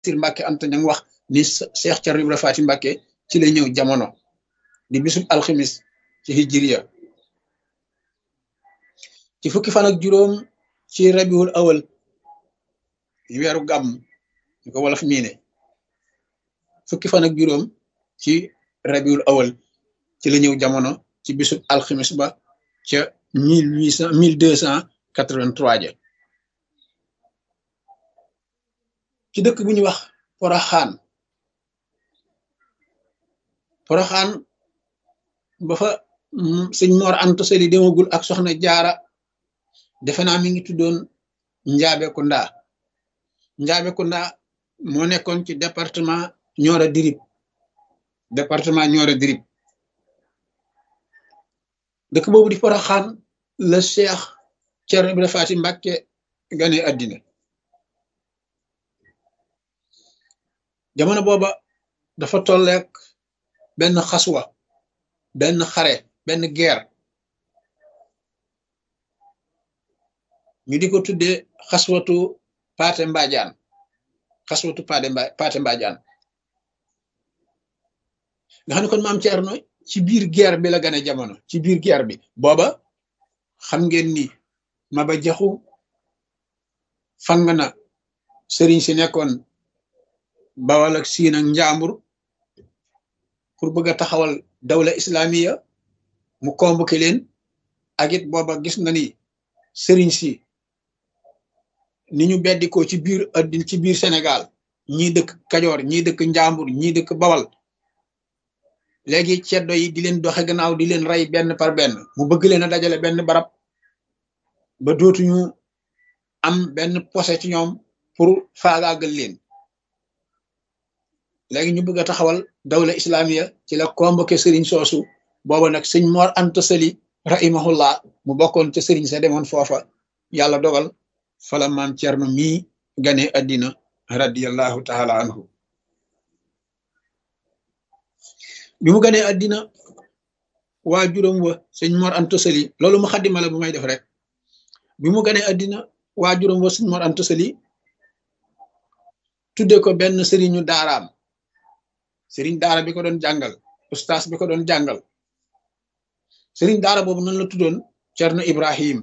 Sir Mbàkke Anta ña wax ni Cheikh Thierno Ibra Faty Mbàkke ci la ñëw jamono di bisub alximis ci hijriya ci fukki fan ak juróom ci rabiul awal weeru gàmm ñu ko wolof miine fukki fan ak juróom ci rabiul awal ci la ñëw jamono ci bisub alximis ba ca mille huit cent mille deux cent quatre-vingt-trois ja ci dëkk bu ñuy wax poroxaan poroxaan ba fa sëñ Mor Anta Sali demagul ak soxna jaara defe naa mi ngi tuddoon njaabe kunda njaabe kunda moo nekkoon ci département Nioro Dirib département Nioro Dirib dëkk boobu di poroxaan la Cheikh Thierno Ibra Faty Mbàkke gane àddina jamono booba dafa tolleek benn xaswa benn xare benn guerre ñu di ko tuddee xaswatu paate mbaajaan xaswatu paate mba paate mbaajaan nga xam ne kon maam Thierno ci biir guerre bi la gane jamono ci biir guerre bi booba xam ngeen ni Maba Jaxu fang na sëriñ si nekkoon Bawal ak Siin ak Njaambur pour bëgg a taxawal dawla islamiya mu convoqué leen ak it booba gis na ni sëriñ si ni ñu beddikoo ci biir addin ci biir Sénégal ñii dëkk Kajoor ñii dëkk Njaambur ñii dëkk Bawal léegi ceddo yi di leen doxe gannaaw di leen rey benn par benn mu bëgg leen a dajale benn barab ba dootuñu am benn posé ci ñoom pour faagaagal leen léegi ñu bëgg a taxawal dawla islamiya ci la convoqué sëriñ soosu booba nag sëñ Mor Anta Sali rahimahullah mu bokkoon ca sëriñ sa demoon foofa yàlla dogal fala maam Cerno mii gane addina radiallahu taala anhu bi mu ganee addina waa juróom wa sëñ Mor Anta Sali loolu mu xaddima la bu may def rek bi mu ganee addina waa juróom wa sëñ Mor Anta Sali tudde ko benn sëriñu daaraam sëriñ daara bi ko doon jàngal ustaas bi ko doon jàngal sëriñ daara boobu nan la tuddoon Cerno Ibrahim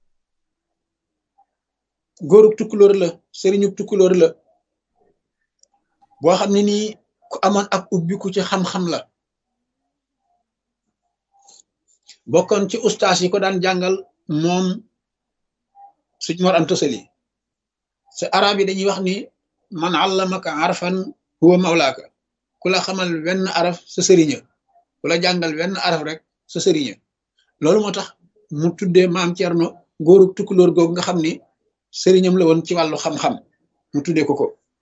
góorub tukkulóor la sëriñub tukkulóor la boo xam ne nii ku amoon ak ubbiku ci xam-xam la bokkoon ci ustaas yi ko daan jàngal moom suñ Mor Anta Sali sa arab yi dañuy wax ni man allamaka arfan huwa mawlaaka ku la xamal wenn araf sa sëriña ku la jàngal wenn araf rek sa sëriña loolu moo tax mu tuddee maam Cerno góorub tukkulóor googu nga xam ni sëriñam la woon ci wàllu xam-xam mu tuddee ko ko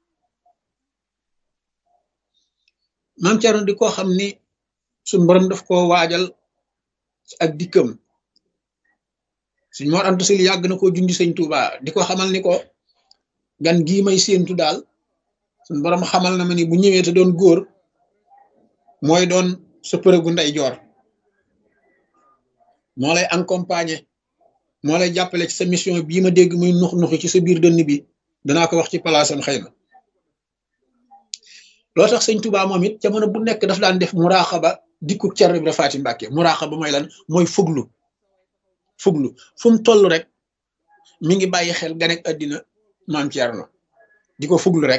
maam Cerno di ko xam ni suñ borom daf koo waajal ak dikkam suñ Mor Anta Sali yàgg na koo jundi sëñ Tuuba di ko xamal ni ko gan gii may séentu daal suñ borom xamal na ma ni bu ñëwee te doon góor mooy doon sa përëgu ndey joor moo lay accompagner moo lay jàppale ci sa mission bii ma dégg muy nux nuxi ci sa biir dënn bi danaa ko wax ci palaasam xëy na loo tax sëñ Tuubaa moom it jamono bu nekk daf daan def muraaxaba dikku Cerno Ibra Faty Mbàkke muraaxaba mooy lan mooy fuglu fuglu fu mu toll rek mi ngi bàyyi xel ganek àddina maam Cerno di ko fuglu rek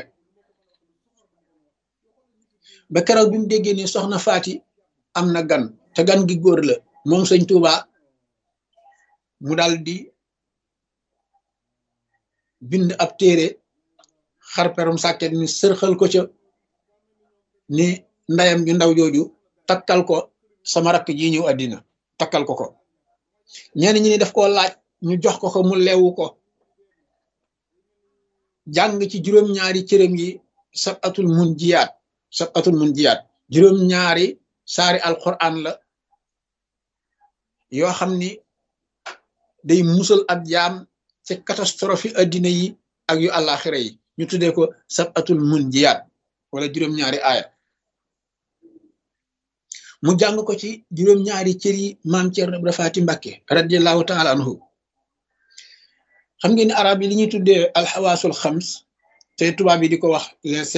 ba keroog bi mu déggee ni soxna Faty am na gan te gan gi góor la moom sëñ Tuubaa mu daal di bind ab téere xarperum sàkket ni sërxal ko ca ni ndayam ju ndaw jooju takkal ko sama rakk ji ñëw àddina takkal ko ko ñenn ñi ni daf koo laaj ñu jox ko ko mu leewu ko jàng ci juróom-ñaari cërëm yi sab atul mun jiyaat sab atul mun jiyaat juróom-ñaari saari alquran la yoo xam ni day musal ab jaam ci catastrophe addina yi ak yu àllaaxira yi ñu tuddee ko sab atul mun jiyaat wala juróom-ñaari aaya mu jàng ko ci juróom-ñaari cër yi maam Cerno Ibra Faty Mbàkke radiallahu taala anhu xam ngeen ni arab yi li ñuy tuddee alxawaasul xams te tubaab yi di ko wax les